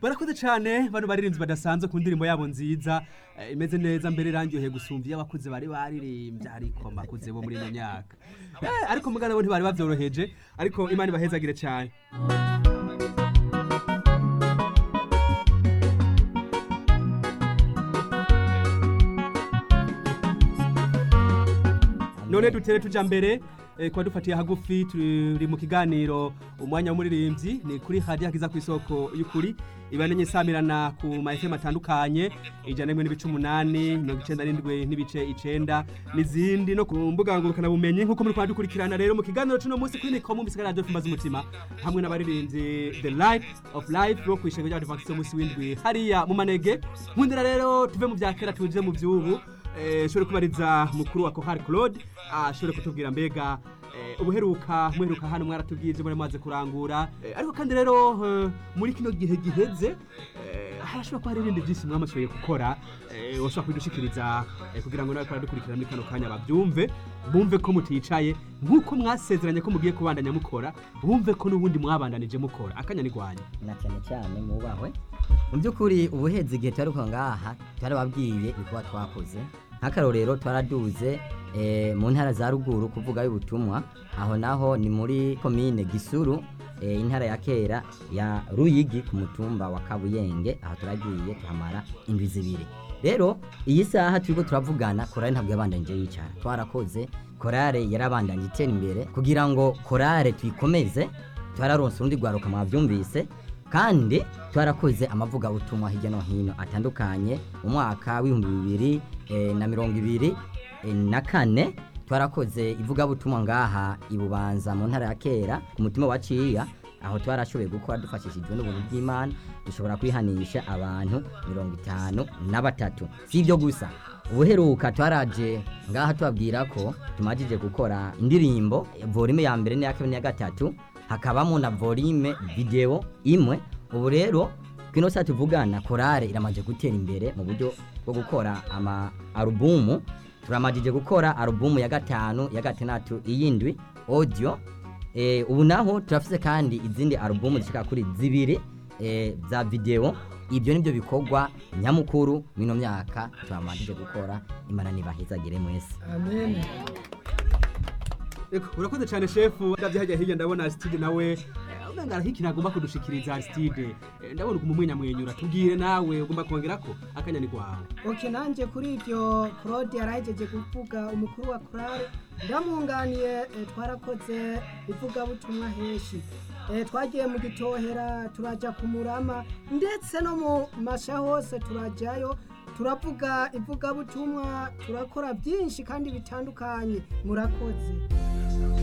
barakoze cyane bano baririnzi badasanzwe ku ndirimbo yabo nziza eh, imeze neza mbere irangyoheye gusumva iyo abakuze bari baririmbye ariko makuze bo muri ino myaka Eh, ariko mugana bo ntibari bavyoroheje ariko imana ibahezagire cyane none dutere tuja mbere eh, kuba dufatiye hagufi turi mu kiganiro umwanya w'umuririmbyi ni kuri hadiya kiza ku isoko y'ukuri ibanenye isamirana ku ma FM atandukanye ijana n'imwe n'ibice umunani mirongo icenda n'indwi n'ibice icenda n'izindi no ku mbuga ngurukana bumenyi nk'uko muri kwa dukurikirana rero mu kiganiro c'uno munsi kuri nikomu misigara radio fimbaza umutima hamwe n'abaririmbyi the light of life bo kw'ishengo ry'abadivantiste umunsi w'indwi hariya mu manege nkundira rero tuve mu vya kera tuje mu vy'ubu eh, shobore kubariza mukuru wa Kohar Claude ashobore kutubwira mbega eh, ubuheruka muheruka hano mwaratubwiye ibyo muri maze kurangura eh, ariko kandi rero eh, muri kino gihe giheze eh, harashobora kuba hari ibindi byinshi mwamashoboye gukora eh, washobora kubidushikiriza eh, kugira ngo nawe dukurikira muri kano kanya babyumve bumve ko muticaye nk'uko mwasezeranye ko mugiye kubandanya mukora bumve ko n'ubundi mwabandanije mukora akanya ni rwanyu na cyane cyane mubahwe mu by'ukuri ubuhezi igihe twari kuva ngaha twarababwiye ibikorwa twakoze nk'akarorero twaraduze eh, mu ntara za ruguru kuvuga y'ubutumwa aho naho ni muri komine gisuru eh, intara ya kera ya ruyigi ku mutumba wa kabuyenge aho turagiye tuhamara indwi zibiri rero iyi saha turiko turavugana korale ntabwo yabandanije yicara twarakoze korale yarabandanye itera imbere kugira ngo korale tuyikomeze twararonse urundi rwaruka mwavyumvise kandi twarakoze amavugabutumwa hirya no hino atandukanye mu mwaka w'ibihumbi bibiri eh, na mirongo ibiri eh, na kane twarakoze ivugabutumwa ngaha ibubanza mu ntara ya kera ku mutima wa ciya aho twarashoboye gukora dufashishijwe n'ubuntu bw'imana dushobora kwihanisha abantu mirongo itanu na batatu si ibyo gusa ubuheruka twaraje ngaha tubabwira ko tumajije gukora indirimbo volume ya mbere n'iya kabiri n'iya gatatu hakabamo na volume video imwe ubu rero kino saa tuvugana korale iramaze gutera imbere mu buryo bwo gukora ama alubumu turamajije gukora alubumu ya gatanu ya gatandatu iyindwi audio eh, ubu naho turafise kandi izindi alubumu zishika kuri zibiri eh, za video ibyo nibyo bikorwa nyamukuru mino myaka turamajije gukora imana nibahezagire mwese amen Eko, urakoze cyane shefu ndavye hajya hirya ndabona Aristide nawe eh, umenga arahiki ntagomba kudushikiriza Aristide Eh, ndabona uguma umwenyamwenyura tubwire nawe ugomba kongerako akanya ni kwawe ok nanjye kuri ibyo claude yarahejeje kuvuga umukuru wa korale ndamwunganiye eh, twarakoze ivugabutumwa henshi Eh, twagiye mu gitohera turajya ku murama ndetse no mu masha hose turajyayo turavuga ivugabutumwa turakora byinshi kandi bitandukanye murakoze